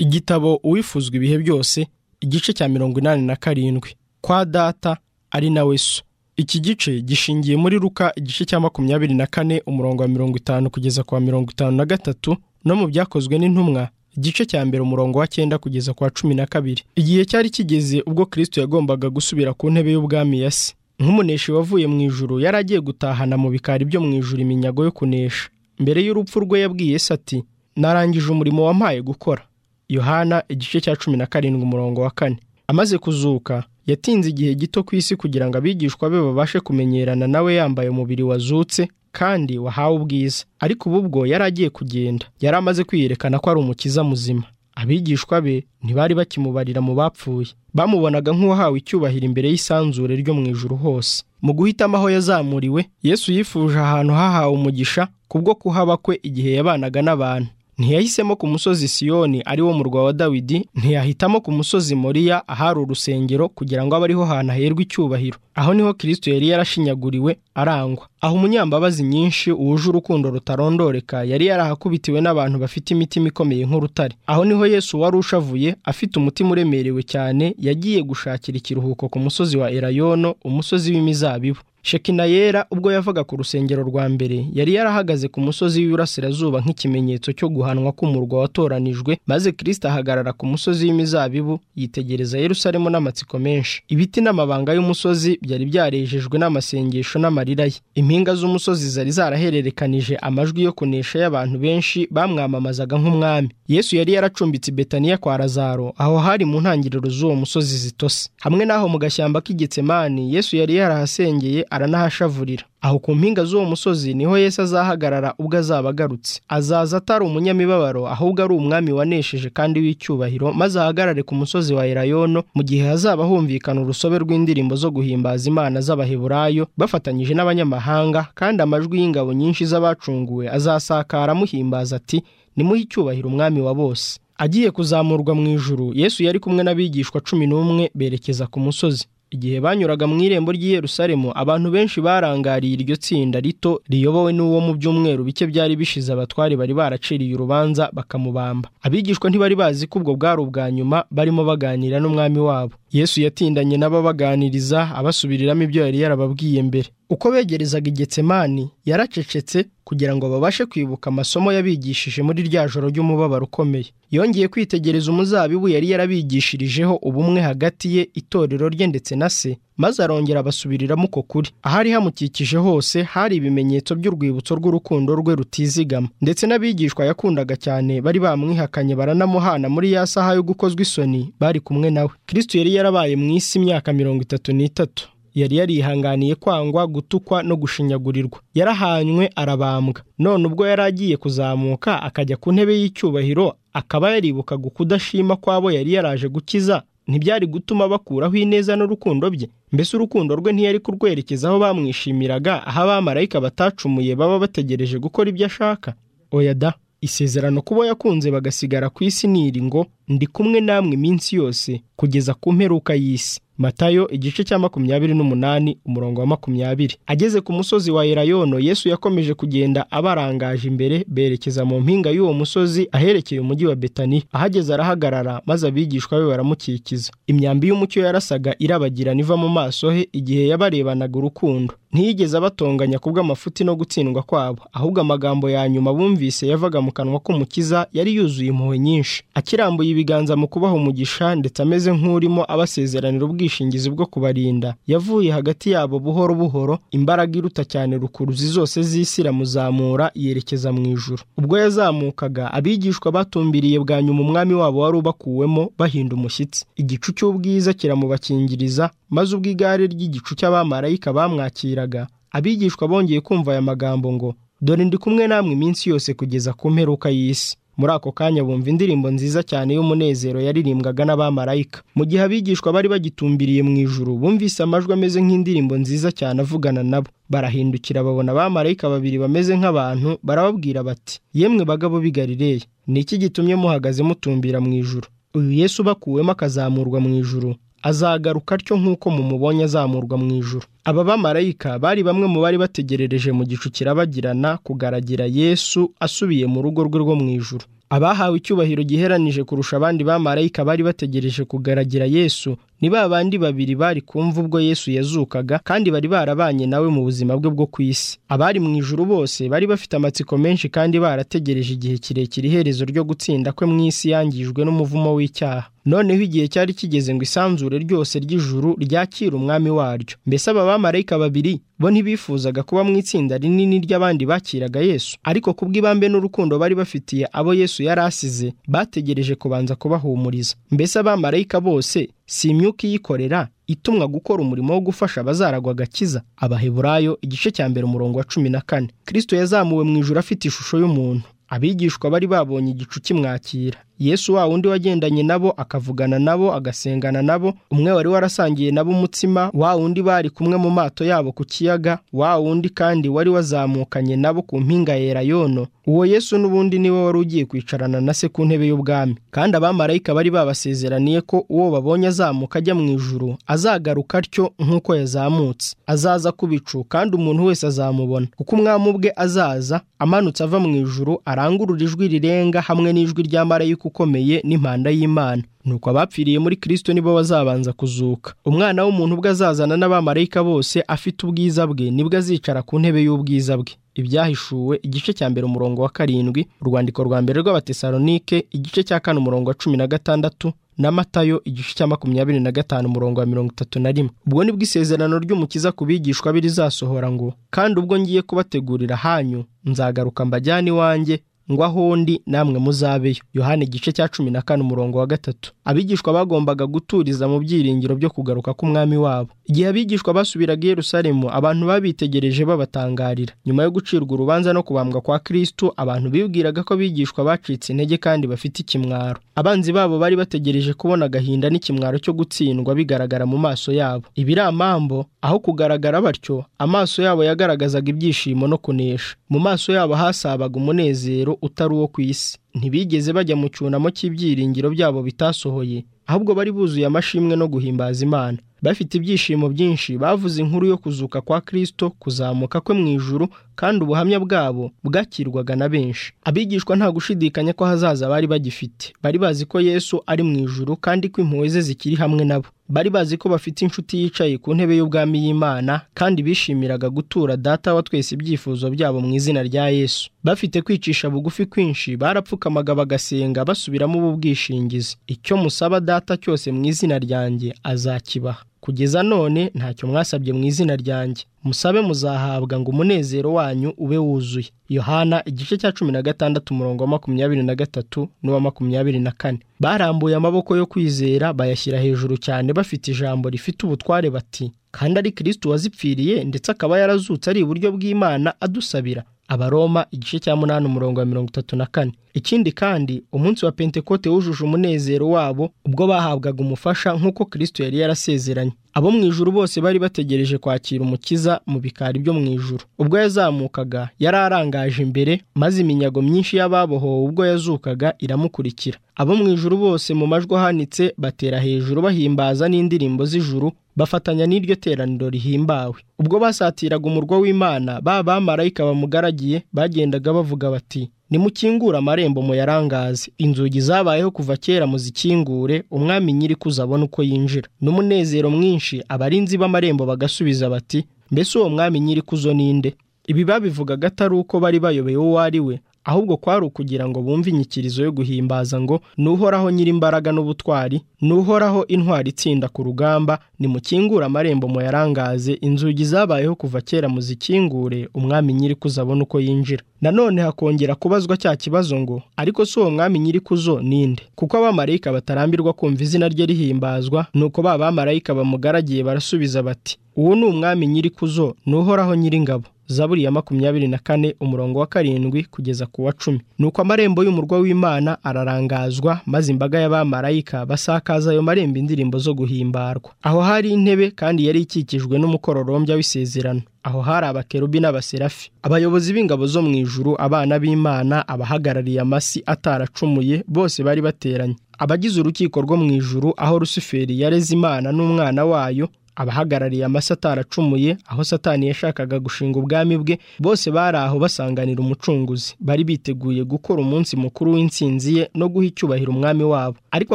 igitabo uwifuzwa ibihe byose igice cya mirongo inani na karindwi kwa data ari nawe so iki gice gishingiye muri ruka igice cya makumyabiri na kane umurongo wa mirongo itanu kugeza ku wa mirongo itanu na gatatu no mu byakozwe n'intumwa igice cya mbere umurongo wa cyenda kugeza ku wa cumi na kabiri igihe cyari kigeze ubwo kirisito yagombaga gusubira ku ntebe y'ubwami ya se nk'umuneshi wavuye mu ijuru yari agiye gutahana mu bikari byo mu ijuru iminyago yo kunesha mbere y'urupfu rwe yabwiye se ati narangije umurimo wampaye gukora yohana igice cya cumi na karindwi umurongo wa kane amaze kuzuka yatinze igihe gito ku isi kugira ngo abigishwa be babashe kumenyerana nawe yambaye umubiri wazutse kandi wahawe ubwiza ariko ubu bwo yari agiye kugenda yari amaze kwiyerekana ko ari umukiza muzima abigishwa be ntibari bakimubarira mu bapfuye bamubonaga nk'uwahawe icyubahiro imbere y'isanzure ryo mu ijuru hose mu guhitamo aho yazamuriwe yesu yifuje ahantu hahawe umugisha kubwo kuhaba kwe igihe yabanaga n'abantu ntiyahisemo ku musozi siyoni ari wo murwa wa dawidi ntiyahitamo ku musozi moriya ahari urusengero kugira ngo abe ariho hantu haherwa icyubahiro aho niho kirisito yari yarashinyaguriwe arangwa aho umunyambabazi nyinshi wuje urukundo rutarondoreka yari yarahakubitiwe n'abantu bafite imitima ikomeye nk'urutare aho niho yesu wari ushavuye afite umutima uremerewe cyane yagiye gushakira ikiruhuko ku musozi wa erayono umusozi w'imizabibu shekinayera ubwo yavaga ku rusengero rwa mbere yari yarahagaze ku musozi w'iburasirazuba nk'ikimenyetso cyo guhanwa k'umurwa watoranijwe maze kirisita ahagarara ku musozi w'imizabibu yitegereza yerusalemu n'amatsiko menshi ibiti n'amabanga y'umusozi byari byarejejwe n'amasengesho n'amarira ye impinga z'umusozi zari zarahererekanije amajwi yo kunesha y'abantu benshi bamwamamazaga nk'umwami yesu yari yaracumbitse betaniya kwa razaro aho hari mu ntangiriro z'uwo musozi zitose hamwe n'aho mu gashyamba k'igitsemani yesu yari yarahasengeye aranahashavurira aho ku mpinga z'uwo musozi niho Yesu azahagarara ubwo azaba agarutse azaza atari umunyamibabaro ahubwo ari umwami wanesheje kandi w'icyubahiro maze ahagarare ku musozi wa erayono mu gihe hazaba humvikana urusobe rw'indirimbo zo guhimbaza imana z'abaheburayo bafatanyije n'abanyamahanga kandi amajwi y'ingabo nyinshi z'abacunguwe azasakara amuhimbaza ati nimuhe icyubahiro umwami wa bose agiye kuzamurwa mu ijuru yesu yari kumwe n'abigishwa cumi n'umwe berekeza ku musozi igihe banyuraga mu irembo ry'i Yerusalemu abantu benshi barangariye iryo tsinda rito riyobowe n'uwo mu byumweru bike byari bishize abatwari bari baraciriye urubanza bakamubamba abigishwa ntibari bazi ko ubwo bwari ubwa nyuma barimo baganira n'umwami wabo yesu yatindanye n'ababaganiriza abasubiriramo ibyo yari yarababwiye mbere uko begerezaga igetsemani yaracecetse kugira ngo babashe kwibuka amasomo yabigishije muri rya joro ry'umubabaro ukomeye yongeye kwitegereza umuzabibu yari yarabigishirijeho ubumwe hagati ye itorero rye ndetse na se maze arongera abasubiriramo uko kuri ahari hamukikije hose hari ibimenyetso by'urwibutso rw'urukundo rwe rutizigama ndetse n'abigishwa yakundaga cyane bari bamwihakanye baranamuhana muri ya saha yo gukozwa isoni bari kumwe nawe kirisito yari yarabaye mu isi imyaka mirongo itatu n'itatu yari yarihanganiye kwangwa gutukwa no gushinyagurirwa yarahanywe arabambwa none ubwo yari agiye kuzamuka akajya ku ntebe y'icyubahiro akaba yaribukaga ukudashima kw'abo yari yaraje gukiza ntibyari gutuma bakuraho ineza n'urukundo bye mbese urukundo rwe ntiyari kurwerekeza aho bamwishimiraga aho abamarayika batacumuye baba bategereje gukora ibyo ashaka oya da isezerano kubo yakunze bagasigara ku isi niri ngo ndi kumwe namwe iminsi yose kugeza ku mperuka y'isi matayo igice cya makumyabiri n'umunani umurongo wa makumyabiri ageze ku musozi wa erayono yesu yakomeje kugenda abarangaje imbere berekeza mu mpinga y'uwo musozi aherekeye umujyi wa betani ahageze arahagarara maze abigishwa be baramukikiza imyambi y'umucyo yarasaga irabagirana iva mu maso he igihe yabarebanaga urukundo ntiyigeze abatonganya kubw'amafuti no gutsindwa kwabo ahubwo amagambo ya nyuma bumvise yavaga mu kanwa k'umukiza yari yuzuye impuhwe nyinshi akirambuye ibiganza mu kubaha umugisha ndetse ameze nk'urimo abasezeranira ubwishingizi ubwishingizi bwo kubarinda yavuye hagati yabo buhoro buhoro imbaraga iruta cyane rukuruzi zose z'isi iramuzamura yerekeza mu ijuru ubwo yazamukaga abigishwa batumbiriye bwa nyuma umwami wabo wari ubakuwemo bahinda umushyitsi igicu cy'ubwiza kiramubakingiriza maze ubwo igare ry'igicu cy'abamarayika bamwakiraga abigishwa bongeye kumva aya magambo ngo dore ndi kumwe namwe iminsi yose kugeza ku mperuka y'isi muri ako kanya bumva indirimbo nziza cyane y'umunezero yaririmbwaga n'abamarayika mu gihe abigishwa bari bagitumbiriye mu ijuru bumvise amajwi ameze nk'indirimbo nziza cyane avugana nabo barahindukira babona abamarayika babiri bameze nk'abantu barababwira bati yemwe bagabo b'i Galileya ni iki gitumye muhagaze mutumbira mu ijuru uyu Yesu ubakuwemo akazamurwa mu ijuru azagaruka atyo nk'uko mumubonye azamurwa mu ijuru aba bamarayika bari bamwe mu bari bategerereje mu gicu kirabagirana kugaragira yesu asubiye mu rugo rwe rwo mu ijuru abahawe icyubahiro giheranije kurusha abandi bamarayika bari bategereje kugaragira yesu ni ba bandi babiri bari kumva ubwo yesu yazukaga kandi bari barabanye nawe mu buzima bwe bwo ku isi abari mu ijuru bose bari bafite amatsiko menshi kandi barategereje igihe kirekire iherezo ryo gutsinda kwe mu isi yangijwe n'umuvumo w'icyaha noneho igihe cyari kigeze ngo isanzure ryose ry'ijuru ryakire umwami waryo mbese aba bamarayika babiri bo ntibifuzaga kuba mu itsinda rinini ry'abandi bakiraga yesu ariko kubw'ibambe n'urukundo bari bafitiye abo yesu yari asize bategereje kubanza kubahumuriza mbese abamarayika bose si imyuka iyikorera itumwa gukora umurimo wo gufasha abazaragwa agakiza abaheburayo igice cya mbere umurongo wa cumi na kane kirisito yazamuwe mu ijoro afite ishusho y'umuntu abigishwa bari babonye igicu kimwakira yesu wa wundi wagendanye nabo akavugana nabo agasengana nabo umwe wari warasangiye nabo umutsima wa wundi bari kumwe mu mato yabo ku kiyaga wa wundi kandi wari wazamukanye nabo ku mpinga yera yono uwo yesu n'ubundi niwe wari ugiye kwicarana na se ku ntebe y'ubwami kandi abamarayika bari babasezeraniye ko uwo babonye azamuka ajya mu ijuru azagaruka atyo nk'uko yazamutse azaza ku bicu kandi umuntu wese azamubona kuko umwami ubwe azaza amanutse ava mu ijuru arangurura ijwi rirenga hamwe n'ijwi rya marayika ukomeye n'impanda y'imana nuko abapfiriye muri kirisito nibo bazabanza kuzuka umwana w'umuntu ubwo azazana n'abamarayika bose afite ubwiza bwe nibwo azicara ku ntebe y'ubwiza bwe ibyahishuwe igice cya mbere umurongo wa karindwi urwandiko rwa mbere rw'abatesalonike igice cya kane umurongo wa cumi na gatandatu na matayo igice cya makumyabiri na gatanu umurongo wa mirongo itatu na rimwe ubwo ni isezerano ry'umukiza ku bigishwa birizasohora ngo kandi ubwo ngiye kubategurira hanyu nzagaruka mbajyane iwanjye ngo aho ndi namwe muzabeyo yohani igice cya cumi na kane umurongo wa gatatu abigishwa bagombaga guturiza mu byiringiro byo kugaruka k'umwami wabo igihe abigishwa basubiraga i Yerusalemu abantu babitegereje babatangarira nyuma yo gucirwa urubanza no kubambwa kwa Kristo abantu bibwiraga ko abigishwa bacitse intege kandi bafite ikimwaro abanzi babo bari bategereje kubona agahinda n'ikimwaro cyo gutsindwa bigaragara mu maso yabo ibiramambo aho kugaragara batyo amaso yabo yagaragazaga ibyishimo no kunesha mu maso yabo hasabaga umunezero utari uwo ku isi ntibigeze bajya mu cyunamo cy'ibyiringiro byabo bitasohoye ahubwo bari buzuye amashimwe no guhimbaza imana bafite ibyishimo byinshi bavuze inkuru yo kuzuka kwa kirisito kuzamuka kwe mu ijuru kandi ubuhamya bwabo bwakirwaga na benshi abigishwa nta gushidikanya ko hazaza bari bagifite bari bazi ko yesu ari mu ijuru kandi ko impuhwe ze zikiri hamwe nabo bari bazi ko bafite inshuti yicaye ku ntebe y'ubwami y'imana kandi bishimiraga gutura data wa twese ibyifuzo byabo mu izina rya yesu bafite kwicisha bugufi kwinshi barapfukamaga bagasenga basubiramo ubu bwishingizi icyo musaba data cyose mu izina ryanjye azakibaha kugeza none ntacyo mwasabye mu izina ryanjye musabe muzahabwa ngo umunezero wanyu ube wuzuye yohana igice cya cumi na gatandatu umurongo wa makumyabiri na gatatu n'uwa makumyabiri na kane barambuye amaboko yo kwizera bayashyira hejuru cyane bafite ijambo rifite ubutware bati kandi ari kirisito wazipfiriye ndetse akaba yarazutse ari iburyo bw'imana adusabira abaroma igice cya munani umurongo wa mirongo itatu na kane ikindi kandi umunsi wa pentekote wujuje umunezero wabo ubwo bahabwaga umufasha nk'uko kirisito yari yarasezeranye abo mu ijuru bose bari bategereje kwakira umukiza mu bikari byo mu ijuru ubwo yazamukaga yari arangaje imbere maze iminyago myinshi y'ababohowe ubwo yazukaga iramukurikira abo mu ijuru bose mu majwi ahanitse batera hejuru bahimbaza n'indirimbo z'ijuru bafatanya n'iryo teraniro rihimbawe ubwo basatiraga umurwa w'imana ba bamarayika bamugaragiye bagendaga bavuga bati nimukingure amarembo muyarangaze inzugi zabayeho kuva kera muzikingure umwami nyiri kuzabona uko yinjira n'umunezero mwinshi abarinzi b'amarembo bagasubiza bati mbese uwo mwami nyiri kuzo ninde ibi babivugaga atari uko bari bayobewe uwo ari we ahubwo kwari ukugira ngo bumve inyikirizo yo guhimbaza ngo nuhoraho nyir'imbaraga n'ubutwari nuhoraho intwari itsinda ku rugamba nimukingure amarembo muyarangaze inzugi zabayeho kuva kera muzikingure umwami nyiri kuzo abona uko yinjira nanone hakongera kubazwa cya kibazo ngo ariko si uwo mwami nyiri kuzo ninde kuko abamarayika batarambirwa kumva izina rye rihimbazwa nuko ba bamarayika bamugaragiye barasubiza bati uwo ni umwami nyiri kuzo nuhoraho nyir'ingabo zaburi ya makumyabiri na kane umurongo wa karindwi kugeza ku wa cumi nuko amarembo y'umurwa w'imana ararangazwa maze imbaga y'abamarayika basakaza ayo marembo indirimbo zo guhimbarwa aho hari intebe kandi yari ikikijwe n'umukororombya w'isezerano aho hari abakerubi n'abaserafi abayobozi b'ingabo zo mu ijuru abana b'imana abahagarariye amasi ataracumuye bose bari bateranye abagize urukiko rwo mu ijuru aho rusuferi yareze imana n'umwana wayo abahagarariye amase ataracumuye aho satani yashakaga gushinga ubwami bwe bose bari aho basanganira umucunguzi bari biteguye gukora umunsi mukuru w'intsinzi ye no guha icyubahiro umwami wabo ariko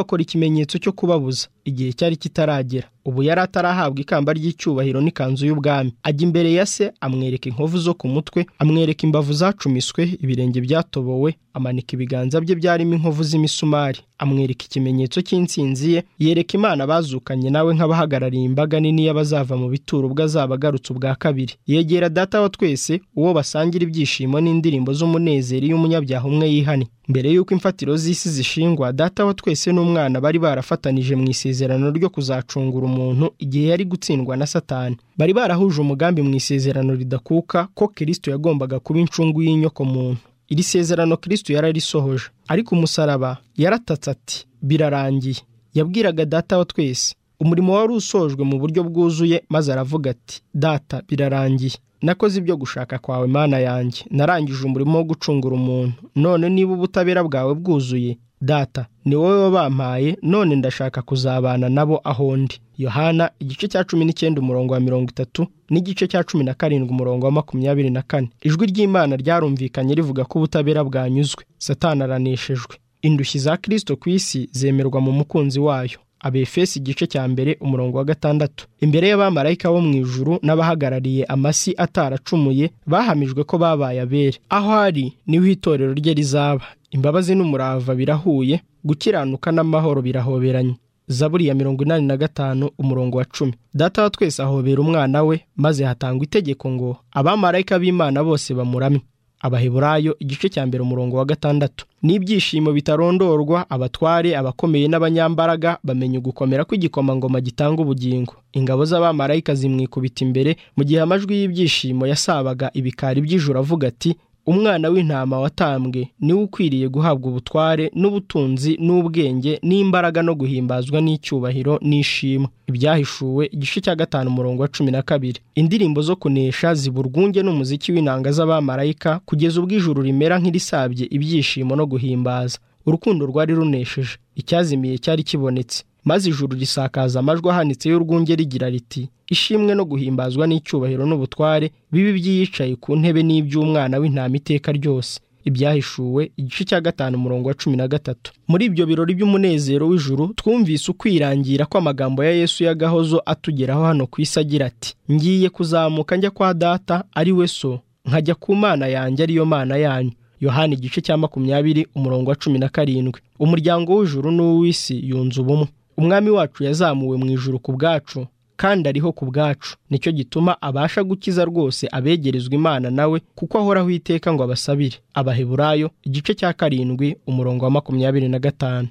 akora ikimenyetso cyo kubabuza igihe cyari kitaragera ubu yari atarahabwa ikamba ry'icyubahiro n'ikanzu y'ubwami ajya imbere ya se amwereka inkovu zo ku mutwe amwereka imbavu zacumiswe ibirenge byatobowe amanika ibiganza bye byarimo inkovu z'imisumari amwereka ikimenyetso cy'intsinzi ye yereka imana bazukanye nawe nk'abahagarariye imbaga nini y'abazava mu bituro ubwo azaba agarutse ubwa kabiri yegera data wa twese uwo basangira ibyishimo n'indirimbo z'umunezero iyo umunyabyaha umwe yihannye mbere y'uko imfatiro z'isi zishingwa data wa twese n'umwana bari barafatanije mu isezerano ryo kuzacungura umuntu igihe yari gutsindwa na satani bari barahuje umugambi mu isezerano ridakuka ko kirisito yagombaga kuba incungu y'inyoko muntu iri sezerano kirisito yararisohoje ariko umusaraba yaratatse ati birarangiye yabwiraga data wa twese umurimo wari usojwe mu buryo bwuzuye maze aravuga ati data birarangiye nakoze ibyo gushaka kwawe mana yanjye narangije umurimo wo gucungura umuntu none niba ubutabera bwawe bwuzuye data ni wowe wabampaye none ndashaka kuzabana nabo aho ndi yohana igice cya cumi n'icyenda umurongo wa mirongo itatu n'igice cya cumi na karindwi umurongo wa makumyabiri na kane ijwi ry'imana ryarumvikanye rivuga ko ubutabera bwanyuzwe satani araneshejwe indushyi za kirisito ku isi zemerwa mu mukunzi wayo abefesi igice cya mbere umurongo wa gatandatu imbere y'abamarayika bo mu ijuru n'abahagarariye amasi ataracumuye bahamijwe ko babaye abere aho ari niho itorero rye rizaba imbabazi n'umurava birahuye gukiranuka n'amahoro birahoberanye zaburi ya mirongo inani na gatanu umurongo wa cumi data wa twese ahobera umwana we maze hatangwa itegeko ngo abamarayika b'imana bose bamuramye abaheburayo igice cya mbere umurongo wa gatandatu n'ibyishimo bitarondorwa abatware abakomeye n'abanyambaraga bamenya ugukomera kw'igikomangoma gitanga ubugingo ingabo z'abamarayika zimwikubita imbere mu gihe amajwi y'ibyishimo yasabaga ibikari by'ijoro avuga ati umwana w'intama watambwe niwe ukwiriye guhabwa ubutware n'ubutunzi n'ubwenge n'imbaraga no guhimbazwa n'icyubahiro n'ishimwe ibyahishuwe igice cya gatanu umurongo wa cumi na kabiri indirimbo zo kunesha ziba urwunge n'umuziki w'inanga z'abamarayika kugeza ubwo ijuru rimera nk'irisabye ibyishimo no guhimbaza urukundo rwari runesheje icyazimiye cyari kibonetse maze ijuru risakaza amajwi ahanitse y'urwunge rigira riti ishimwe no guhimbazwa n'icyubahiro n'ubutware bibi by'iyicaye ku ntebe n'iby'umwana w'intama iteka ryose ibyahishuwe igice cya gatanu umurongo wa cumi na gatatu muri ibyo birori by'umunezero w'ijuru twumvise ukwirangira ko amagambo ya yesu y'agahozo atugeraho hano ku isi agira ati ngiye kuzamuka njya kwa data ari we so nkajya ku mana yanjye ariyo mana yanyu yohani igice cya makumyabiri umurongo wa cumi na karindwi umuryango w'ijuru n'uw'isi yunze ubumwe umwami wacu yazamuwe mu ijuru ku bwacu kandi ariho ku bwacu nicyo gituma abasha gukiza rwose abegerezwa imana nawe kuko ahoraho iteka ngo abasabire abaheburayo igice cya karindwi umurongo wa makumyabiri na gatanu